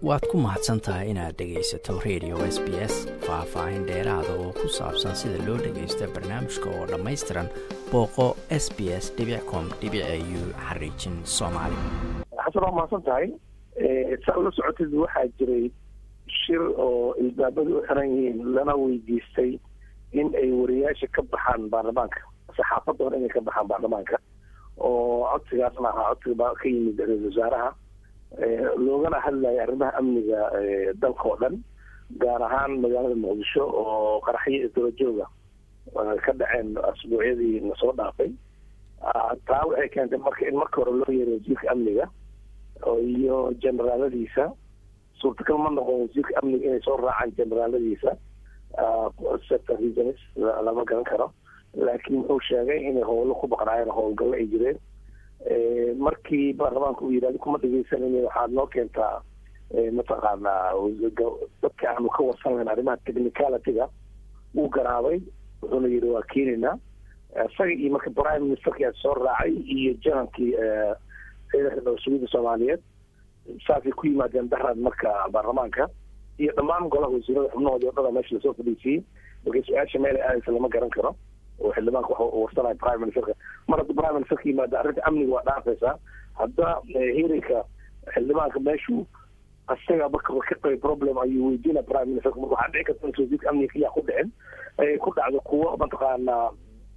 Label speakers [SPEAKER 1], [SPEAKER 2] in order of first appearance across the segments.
[SPEAKER 1] waad ku mahadsan tahay inaad dhegaysato radio s b s faah-faahin dheeraada oo ku saabsan sida loo dhagaysta barnaamijka oo dhammaystiran booqo s b s com u xariijin soomaali
[SPEAKER 2] xasan waa mahadsan tahay saa ula socotid waxaa jiray shir oo ilbaabadu u xiran yihiin lana weydiistay in ay wariyaasha ka baxaan baarlamaanka saxaafadda hore inay ka baxaan baarlamaanka oo codsigaasna ahaa codsiga ka yimid ra-isul wasaaraha loogana hadlaya arrimaha amniga dalka oo dhan gaar ahaan magaalada muqdisho oo qaraxyo isdaba jooga ka dhaceen asbuucyadii lasoo dhaafay taa waxay keentay marka in marka hore loo yeeray wasiirka amniga iyo generaaladiisa suurtagal ma noqon wasiirka amniga inay soo raacaan generaaladiisa sector reasons lama garan karo laakiin wuxuu sheegay inay howlo ku baqnaayeen howlgallo ay jireen markii baarlamaanka uu yidhahda kuma dhegeysanan waxaad noo keentaa mataqaanaa dadka aanu ka warsan lahayn arrimaha technicalityga wuu garaabay wuxuuna yidhi waa keenaynaa isaga iyo marka prime ministerkii soo raacay iyo janankii ciidanka dowsugida soomaaliyeed saasay ku yimaadeen daraad marka baarlamaanka iyo dhammaan golaha wasiirada xubnahoodii o dhana meesha lasoo fadhiisiyey marka su-aasha meel ay aadaysa lama garan karo oo xildhibaanka waxa warsanaya prime ministerka mar hadda prime ministerka yimaada arrinta amniga waa dhaafaysaa hadda heerinka xildhibaanka meeshuu isaga marka ka qabay problem ayuu weydiina prime ministerka marka waxaa dhici karta in wasiirka amniga keliya ku dhicin ay ku dhacdo kuwo mataqaanaa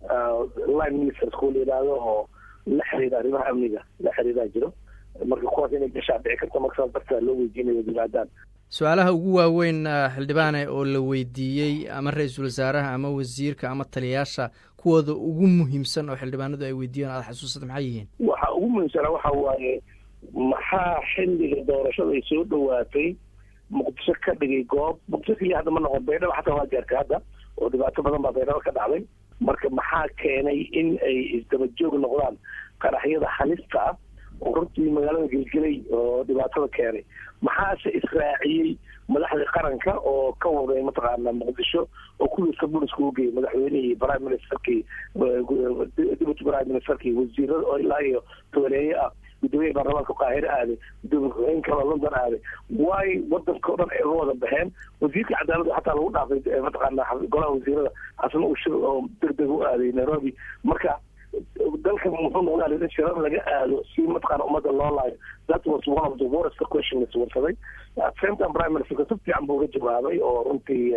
[SPEAKER 2] line ministers kuwa la yidhaahdo oo la xiriira arrimaha amniga la xiriiraa jiro marka kuwaas inay gashaa dhici karta marka saas darteeda loo weydiinayo yimaadaan
[SPEAKER 1] su-aalaha ugu waaweyn xildhibaane oo la weydiiyey ama ra-iisul wasaaraha ama wasiirka ama taliyaasha kuwooda ugu muhiimsan oo xildhibaanadu ay weydiiyeen aada xasuusata maxay yihiin
[SPEAKER 2] waxa ugu muhiimsana waxa waaye maxaa xilliga doorashada ay soo dhawaatay muqdisho ka dhigay goob muqdisho keliya hadda ma noqon baydhabo xataa waa gaarta hadda oo dhibaato badan baa baydhabo ka dhacday marka maxaa keenay in ay isdaba joog noqdaan qaraxyada halista ah oo runtii magaalada gelgelay oo dhibaatada keenay maxaase israaciyey madaxdii qaranka oo ka waday mataqaana muqdisho oo kuwiiska booliska u geeyay madaxweynihii prime ministerkii deputy prime ministerkii wasiirada oo ilaa iyo tobaneeye ah gudoomiyaha baarlamaanka qaahire aaday gudoomiye ku-xigeen kaloo london aaday waay wadanka o dhan ay uga wada baxeen wasiirka cadaaladda xataa lagu dhaafay mataqaana golaha wasiirada asna uu shir oo degdeg u aaday nairobi marka dalka muxuu noqdaa in shirar laga aado si mataqaana ummadda loo laayo that was one of the worst question iswarsaday at same time prime ministerka si fiican buu uga jawaabay oo runtii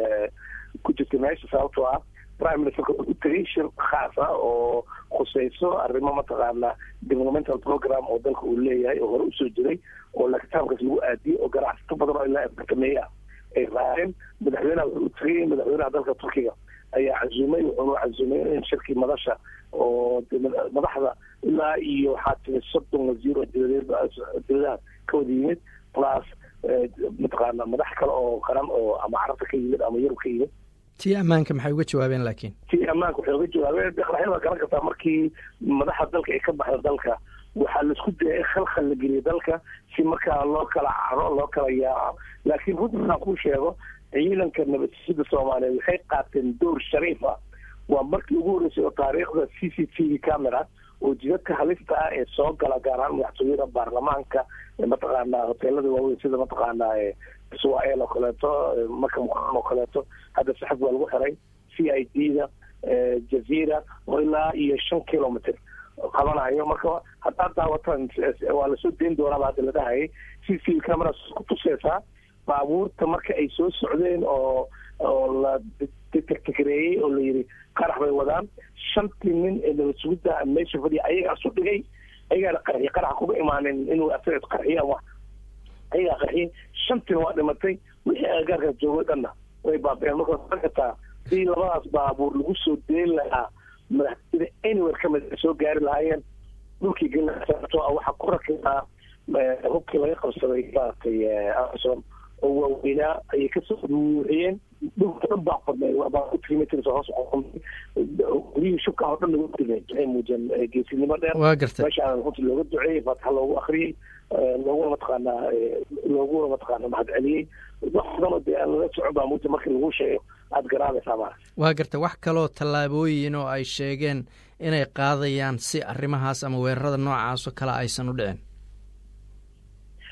[SPEAKER 2] ku jirta meesha sababtoo ah prime ministerka wuxuu u tegay shir khaas ah oo khuseyso arrimo mataqaana developmental program oo dalka uu leeyahay oo hore usoo jiray oo lakitaabkaas lagu aadiyey oo ganacsato badan oo ilaa afartameeye ah ay raaceen madaxweynaha wuxuu u tegay madaxweynaha dalka turkiga ayaa cazumay wuxuuna cazumay in shirkii madasha oo madaxda ilaa iyo waxaa timi soddon wasiir oo dibadaha ka wada yimid plus mataqaana madax kale oo qaran oo ama carabta ka yimid ama yurub ka yimid
[SPEAKER 1] tii ammaanka maxay uga jawaabeen laakiin
[SPEAKER 2] tii ammaanka waxay uga jawaabeen qaraxyada waa garan kartaa markii madaxda dalka ay ka baxda dalka waxaa laisku daya in khalkhal la geliyo dalka si markaa loo kala caro loo kala yaaco laakiin runtii aan kuu sheego ciidanka nabadsida soomaaliyeed waxay qaateen door shariif ah waa markii ugu horreysay oo taariikhda c c t v camera oo jidadka halista ah ee soo gala gaar ahaan madaxtooyada baarlamaanka mataqaana hoteelada waaweyn sida mataqaana israel oo kaleeto marka muqaan oo kaleeto hadda saxab waa lagu xiray c i d da jazeera oo ilaa iyo shan kilometer qabanayo marka haddaad daawataan waa lasoo dayn doonaaba hadda la dhahayay c c v camera ku tuseysaa baabuurta marka ay soo socdeen oo oo la detekgareeyey oo la yidhi qarax bay wadaan shantii nin ee nabad sugidda meesha fadhiya ayagaa isu dhigay ayagaana qarxiy qaraxa kuma imaanin inuu asaga isqarxiya ama ayagaa qarxiyay shantiina waa dhimatay wixii agagaarkaas joogay dhanna way baabeen marka waad kartaa hadii labadaas baabuur lagu soo deyn lahaa madaxtooyada anywhere kamid ay soo gaari lahaayeen dhulkii gelinato waxaa ku rakibaa hubkii laga qabsaday maaragtay amazon oo waaweynaa ayay kasoo buuxiyeen dhulka dhan baa fadnay kilometers hoos qoqomay guryihii shubka oo dhan lagu dilay waxay muujiyeen geesinimo dheer
[SPEAKER 1] waa gartay
[SPEAKER 2] meeshaan runtii looga duceeyey faataxa loogu akriyey looguna mataqaanaa looguna mataqaana mahadceliyey wax badan oo dee aan lala socon baa muujia markii lagu sheego aada garaabaysaa maara
[SPEAKER 1] waa gartay wax kaloo tallaabooyin oo ay sheegeen inay qaadayaan si arrimahaas ama weerarada noocaas oo kale aysan u dhicin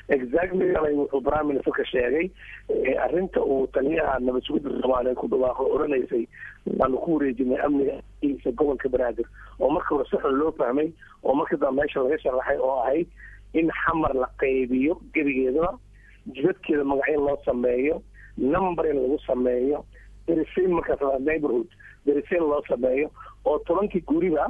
[SPEAKER 2] exactly alay wuxuu prime ministerka sheegay arrinta uu taliyaha nabad sugidda soomaaliya ku dhawaaqo odhanaysay waanu ku wareejinay amniga isa gobolka banaadir oo marka hore saxun loo fahmay oo marka dambe meesha laga sharaxay oo ahayd in xamar la qaybiyo gebigeedaba jibadkeeda magacyo loo sameeyo number in lagu sameeyo derisayn markaas neighborhood derisayn loo sameeyo oo tobankii guriba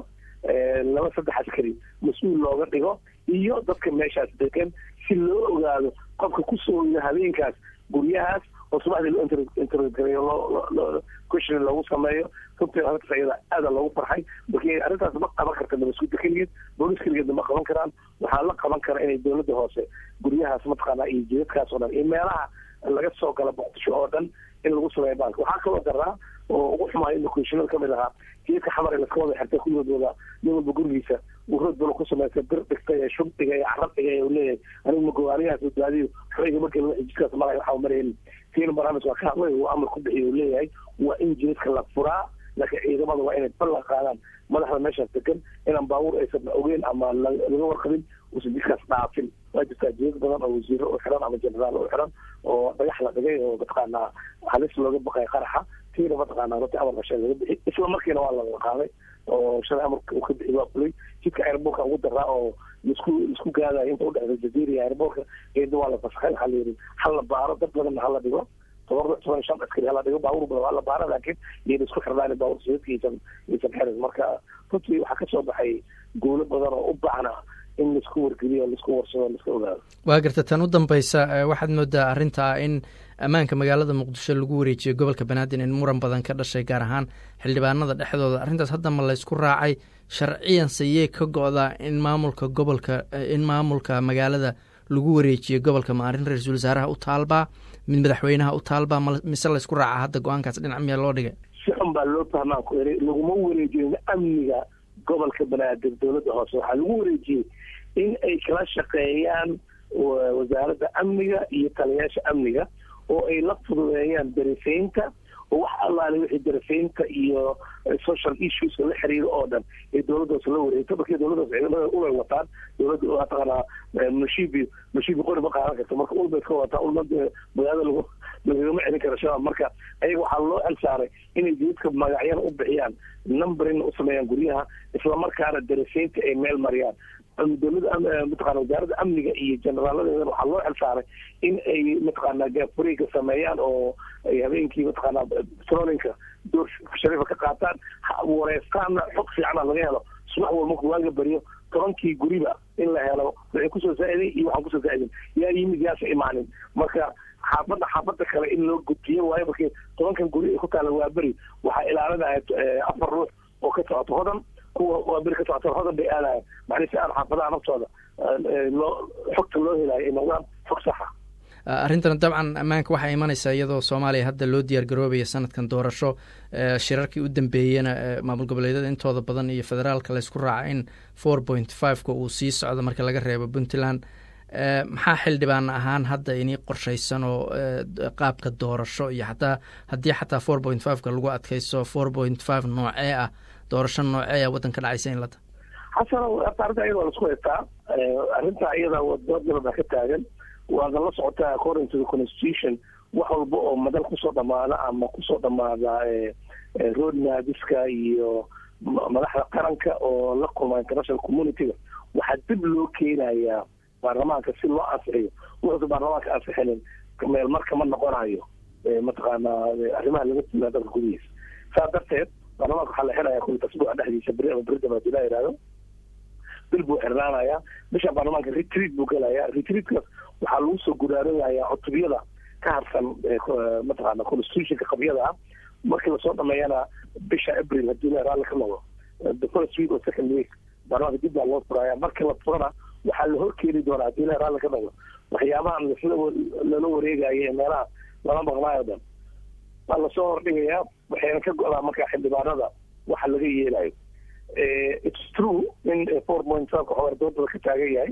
[SPEAKER 2] laba saddex askari mas-uul looga dhigo iyo dadka meeshaas degan si loo ogaado qofka kusoo yida habeenkaas guryahaas oo subaxdii loo intergareeyo loo question loogu sameeyo runtii arrintaas iyada aada loogu farxay markii arrintaas ma qaban karta nabasgudda keligeed boolis keligeedna ma qaban karaan waxaa la qaban kara inay dowladda hoose guryahaas mataqaanaa iyo jidadkaas oo dhan iyo meelaha laga soo gala boqdisho oo dhan in lagu sameeyo bank waxaa kaloo daraa oo ugu xumaay in komishinada kamid ahaa jidadka xamar ee laska wada xirtay kulligood wada nin walba gurigiisa uu rood balo ku samaysa bir dhigtay ee shub dhigay ee carab dhigay uu leeyahay anigu magawaaniyahaas badbaadiyo xoyga markii laga jidkaas malay waxaa maraynin tiina barnaamij waa ka hadlay uu amar ku bixiyo uu leeyahay waa in jidadka la furaa laakiin ciidamada waa inay ballan qaadaan madaxda meeshaas degan inaan baabuur aysan ogeyn ama laga warqabin uusan jidkaas dhaafin waa jirtaa jidad badan oo wasiiro u xiran ama jenaraal u xiran oo dhagax la dhigay oo mataqaanaa halis looga baqay qaraxa tiina mataqaanaa runtii amarka shay laga bixi isla markiina waa laga qaaday oo shalay amarka uu ka bixi waa fulay jidka airbortka ugu daraa oo laisku laisku gaadayo inta udhexda jaziira iyo airbortka geedna waa la fasaxay waxaa la yidhi hal la baaro dad badanna hala dhigo toban toban shan askari hala dhigo baabuur badan waa la baara laakiin iyada isku xirnaan baabuur sayidka isan isan xirin marka runtii waxaa kasoo baxay guulo badan oo u baahna in laisku wargeliyo laisku warsado laiska ogaado
[SPEAKER 1] waa garta tan u dambeysa waxaad moodaa arrinta ah in ammaanka magaalada muqdisho lagu wareejiyo gobolka banaadir in muran badan ka dhashay gaar ahaan xildhibaanada dhexdooda arrintaas hadda ma laysku raacay sharciyan sayee ka go-daa in maamulka gobolka in maamulka magaalada lagu wareejiyo gobolka ma arrin ra-iisul wasaaraha u taalbaa mid madaxweynaha u taalbaa mise laysku raaca hadda go-aankaas dhinac miyaa loo dhigay
[SPEAKER 2] si xun baa loo fahmaa ku eri laguma wareejiyo amniga gobolka banaadir dowladda hoose waxaa lagu wareejiyey in ay kala shaqeeyaan wasaaradda amniga iyo taliyaasha amniga oo ay la fududeeyaan darisaynta oo wax allaale wixii darisaynta iyo social issueska la xiriiro oo dhan ee dowladdaas la wareegto markii dowladdaas ciidamada ulay wataan dowladda mataqaanaa mashiibi mashiibi qori ma qaadan karto marka ul bay ka wataa ul magaalada lagu lagagama celin karo shabaab marka ayaga waxaa loo xilsaaray inay jidadka magacyada u bixiyaan numberina u sameeyaan guryaha islamarkaana darisaynta ay meel mariyaan dowladda mataqana wasaaradda amniga iyo jeneraaladeeda waxaa loo xilsaaray in ay mataqaanaa gaafuriga sameeyaan oo ay habeenkii mataqaanaa trollinka door shariifa ka qaataan wareestaanna xog fiicana laga helo subax walba marku waaga baryo tobankii guriba in la helo waxay kusoo zaa'iday iyo waxaan kusoo zaa'idin yaa yimid yaasa imaanin marka xaafadda xaafadda kale in loo gudbiyo waayo markii tobankan guri ay ku taalla waa beri waxaa ilaalinaya afar ruux oo ka socoto hodan kuwa waa beri ka socota hodan bay aadayan macnii si aan xaafadaha naftooda loo xogta loo helayo ay noqdaan xog saxa
[SPEAKER 1] arrintan dabcan ammaanka waxaa imanaysaa iyadoo soomaaliya hadda loo diyaar garoobaya sanadkan doorasho shirarkii u dambeeyena maamul goboleedyada intooda badan iyo federaalka laysku raaca in four point fiveka uu sii socdo marka laga reebo puntland maxaa xildhibaan ahaan hadda inii qorshaysan oo qaabka doorasho iyo xataa haddii xataa four point fiveka lagu adkaysto four point five noocee ah doorasho noocee ah waddanka dhacaysa in lata
[SPEAKER 2] xasan horta arrinta iyada waa laisku haystaa arrinta iyada doodgala baa ka taagan waadna la socotaa according to the constitution wax walba oo madal kusoo dhamaada ama kusoo dhamaada road naadiska iyo madaxda qaranka oo la kulma international communityga waxaa dib loo keenayaa baarlamaanka si loo ansixiyo wuxuusa baarlamaanka ansixinin meel marka ma noqonayo mataqaanaa arrimaha laga fulaa dalka gudihiisa saa darteed baarlamaanka waxaa la xiraya kulli asbuuca dhexdiisa beri ama beri damaad ilaa yihahdo bil buu xirnaanayaa bisha baarlamaanka retreat buu gelayaa retreatkaas waxaa lagu soo gudaaranayaa cutubiyada ka harsan mataqaana constitutionka qabyada ah markii lasoo dhameeyana bisha april haddii la raalli ka noqdo the first week or second week baarlamaanka dib baa loo furaya markii la furana waxaa la horkeeni doonaa haddii la raalli ka noqdo waxyaabahan sida lala wareegayo ee meelaha lala maqnaayo dhan baa lasoo hordhigayaa waxayna ka go-daa markaa xildhibaanada waxa laga yeelayo it's true in four point five xogar doodada ka taagan yahay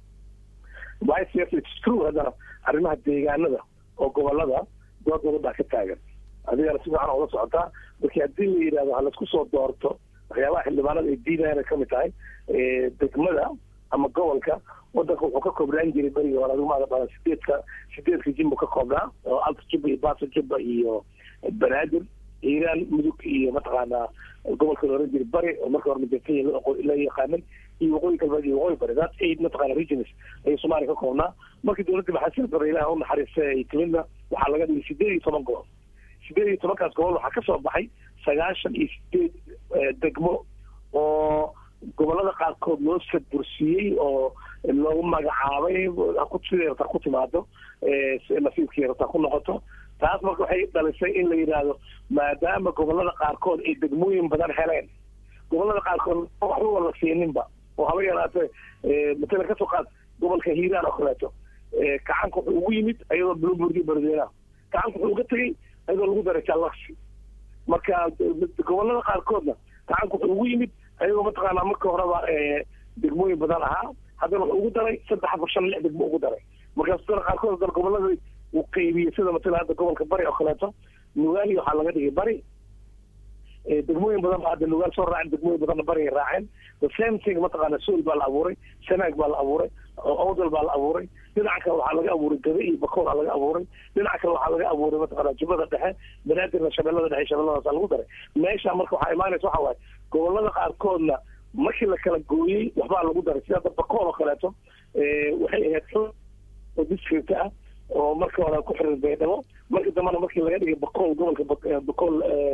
[SPEAKER 2] it's true haddana arrimaha deegaanada oo gobolada doodada baa ka taagan adigana si fiican oola socotaa markii haddii la yidhahdo ha laisku soo doorto waxyaabaha xildhibaanada ay diidayana kamid tahay degmada ama gobolka wadanka wuxuu ka koobnaan jiray berigii hore adigu maada badan sideedka sideedka jimbu ka koobnaa oo alta jubba iyo baasa jubba iyo banaadir hiiraan mudug iyo mataqaanaa gobolka la oran jiray bari oo marka hore majakenya la yaqaanan iyo waqooyi galbeed iyo waqooyi bari that eight mataqaana regions ayay soomaaliya ka koobnaa markii dowladda maxaasir bare ilaha u naxariista ay timidna waxaa laga dhigay sideed iyo toban gobol sideed iyo tobankaas gobol waxaa ka soo baxay sagaashan iyo sideed degmo oo gobolada qaarkood loo sadbursiiyey oo loogu magacaabay siday rabtaa ku timaado nasiibkii rabtaa ku noqoto taas marka waxay dhalisay in la yidhaahdo maadaama gobolada qaarkood ay degmooyin badan heleen gobolada qaarkood waxba la siininba oo haba yaraatee matalan kasoo qaad gobolka hiiraan oo kaleeto kacanka wuxuu ugu yimid ayadoo bloomberg baradweynaha kacanka wuxuu uga tegey ayadoo lagu daray jalaksi marka gobolada qaarkoodna kacanka wuxuu ugu yimid ayagoo mataqaanaa marka horeba degmooyin badan ahaa haddana wuxuu ugu daray saddex afar shan lix degmo ugu daray markaas dana qaarkood haddana gobolada uu qaybiyey sida matala hadda gobolka bari oo kaleeto nugaali waxaa laga dhigay bari degmooyin badan ba hadda nugaal soo raaceen degmooyin badanna bari ay raaceen the same thing mataqaana sool baa la abuuray sanaag baa la abuuray owdal baa la abuuray dhinaca kale waxaa laga abuuray gabe iyo bakool aa laga abuuray dhinaca kale waxaa laga abuuray mataqaana jubbada dhexe banaadirna shabeellada dhexe shabeelladaasa lagu daray meesha marka waxaa imaanaysa waxa waaye gobolada qaarkoodna markii la kala gooyey waxbaa lagu daray sida hadda bakool oo kaleeto waxay ahayd xun oo district ah oo marka hore ku xiran baydhabo markii dambena markii laga dhigay bakool gobolka bakool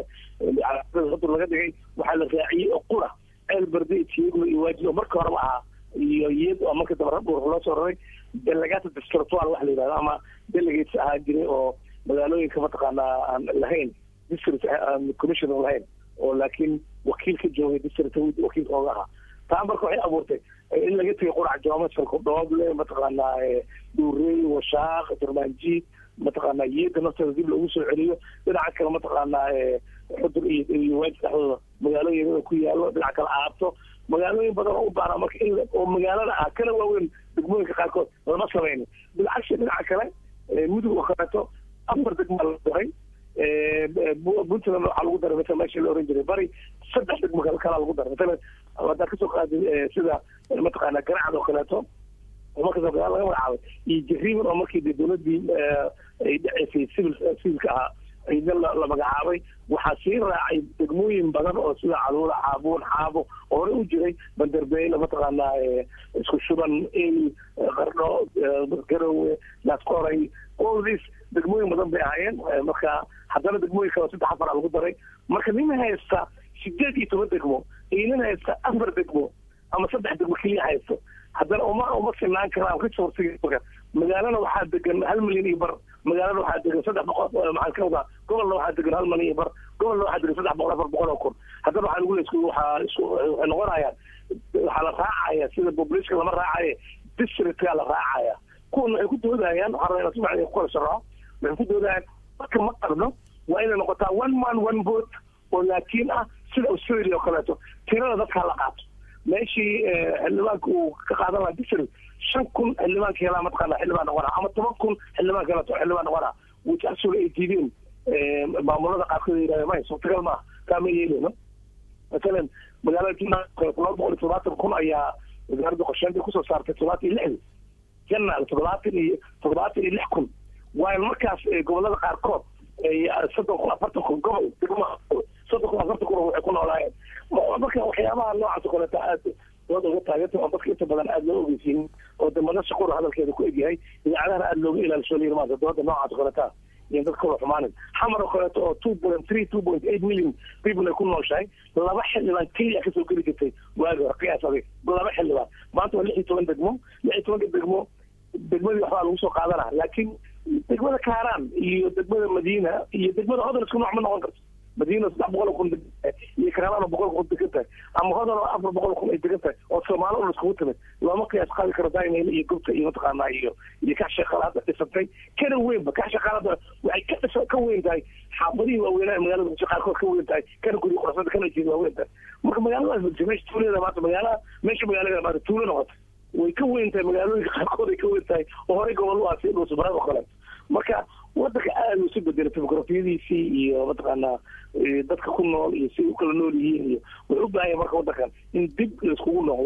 [SPEAKER 2] hudur laga dhigay waxaa la raaciyey oo qura ceel berde tiyaglo iyo waaji oo marka horeba ahaa iyo iyad oo marka dambe rabur loo soo raray delegata districtual wax la yidhahdo ama delegates ahaa jiray oo magaalooyinka mataqaanaa aan lahayn district commissioner lahayn oo laakiin wakiil ka joogay district wakiilka ooga ahaa taa marka waxay abuurtay in laga tegay qurac joomashalka dhooble mataqaanaa dhuurey washaaq darmaanjiid mataqaanaa iyada nafteeda dib loogu soo celiyo dhinaca kale mataqaanaa xudur iyo iyo waajid dhexdooda magaalooyin ku yaalo dhinaca kale aabto magaalooyin badan oo u baana marka in oo magaalada ah kana waaweyn degmooyinka qaarkood lama samaynin bilcagsi dhinaca kale mudug oo kaleeto afar degmaa la daray puntland waxaa lagu daray masala meesha la oran jiray bari saddex degmo kale kalaa lagu daray masalan haddaa kasoo qaaday sida mataqaana garacad oo kaleeto oo markaas laga magacaabay iyo jariiban oo markii de dowladii ay dhaceysay civil civilka ahaa ciidan la magacaabay waxaa sii raacay degmooyin badan oo sida caluula caabuun xaabo oo hore u jiray bandarbeyle mataqaanaa isku shuban el qardho garowe laskoray all this degmooyin badan bay ahaayeen marka haddana degmooyin kale saddex afara lagu daray marka nin haysta sideed iyo toban degmo iyo nin haysta afar degmo ama saddex degmo keliya haysto haddana uma uma sinaan karaan ka suursiga magaalana waxaa degan hal milyan iyo bar magaalada waxaa degan saddex boqol maxaan ka wadaa gobolna waxaa degan hal milyan iyo bar gobolna waxaa degan saddex boqol afar boqol oo kun haddana waxaa lagu leesku waxaa isku waxay noqonayaan waxaa la raacaya sida population lama raacaye districtkaa la raacaya kuwana waxay ku doodayaan waxaa rabaa inaan si ku kala sharaxo waxay ku doodayaan marka ma qarno waa inay noqotaa one man one vote oo laakiin ah sida australia oo kaleeto tirada dadkaa la qaato meeshii xildhibaanka uu ka qaadan lahaa district shan kun xildhibaanka helaa mataqaana xildhibaan noqonaa ama toban kun xildhibaan kaleeto xildhibaan noqonaa which actually ay diideen maamulada qaarkood yidhahda may suurtagal maaha taa ma yeeleyno masalan magaalada juna laba boqol iyo todobaatan kun ayaa wasaaradda qorsheynta kusoo saartay toddobaatan iyo lixdii janaal toddobaatan iyo toddobaatan iyo lix kun waayo markaas gobolada qaarkood soddon kun afartan kun gobol degmo soddon kun afartan kun waxay ku noolaayeen marka waxyaabaha noocaas oo kaleeta aad dood uga taaganta oo dadka inta badan aada loo ogeysiinin oo de madasha qura hadalkeeda ku egyahay idaacadaha aada looga ilaalisho layiri maanta dooda noocaas oo kaleeta iyo dad kala xumaanin xamar oo kaleeto oo two point three two point eight million people ay ku nooshahay laba xildhibaan keliya kasoo geli jirtay waagi hore qiyaas adig laba xildhibaan maanta waa lix iyo toban degmo lix iyo tobanka degmo degmadii waxbaa lagu soo qaadanaa laakiin degmada kaaraan iyo degmada madiina iyo degmada hodol isku nooc ma noqon karto madiina saddex boqol oo kun iyo kaaraan oo boqol kun degan tahay ama hodol oo afar boqol kun ay degan tahay oo soomaali un iskugu timid looma qiyaas qaadi karo dainayl iyo gubta iyo mataqaanaa iyo iyo kax shaqaalaada dhisantay kana weynba kax shaqaalada waxay ka dhisa ka weyn tahay xaafadihii waaweynaa magaalada muqdisho qaarkood ka weyn tahay kana guryo quruxsada kana jeeda waa weyn tahay marka magaaladaas muqdisho meesha tuulada maanta magaalaha meesha magaalada maanta tuulo noqotay way ka weyn tahay magaalooyinka qaarkood ay ka weyn tahay oo horey gobol u ah si dhuusamareed oo kaleeto marka wadanka aada isu bedelay demograafiyadiisii iyo mataqaanaa dadka ku nool iyo si u kala nool yihiin iyo wuxuu u baahanya marka wadankan in dib laiskugu noqdo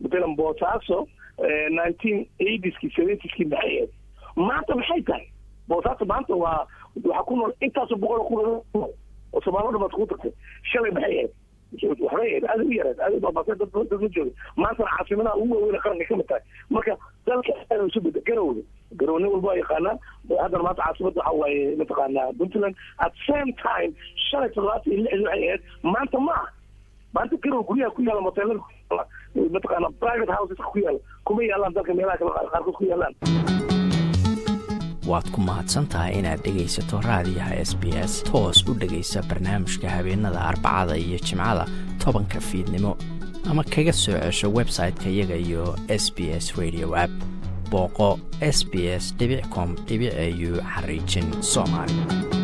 [SPEAKER 2] matalan boosaaso nineteen eightskii seventyskii maxay ahayd maanta maxay tahay boosaaso maanta waa waxaa ku nool intaasoo boqol ku nool oo soomaalida baad kugu tagtay shalay maxay ahayd waxbay ahayd aada u yareed aada u baabasay dad dad ma jooga maantana caasimadaha ugu waaweyn qaranka kamid tahay marka dalka aada isu beda garowda garow nin walba waa yaqaanaa haddana maanta caasimada waxa waaye mataqaanaa puntland at same time shalay toddobaatan iyo lixdii waxay ahayd maanta ma ah maanta garow guryaha ku yaala moteelada ku yaala mataqaana private houses ku yaala kuma yaalaan dalka meelaha kale qaarkood ku yaalaan
[SPEAKER 1] waad ku mahadsan tahay inaad dhegaysato raadiyaha s b s toos u dhegaysa barnaamijka habeenada arbacada iyo jimcada tobanka fiidnimo ama kaga soo cesho website-ka iyaga iyo s b s radio app booqo s b s com au xariijin soomaali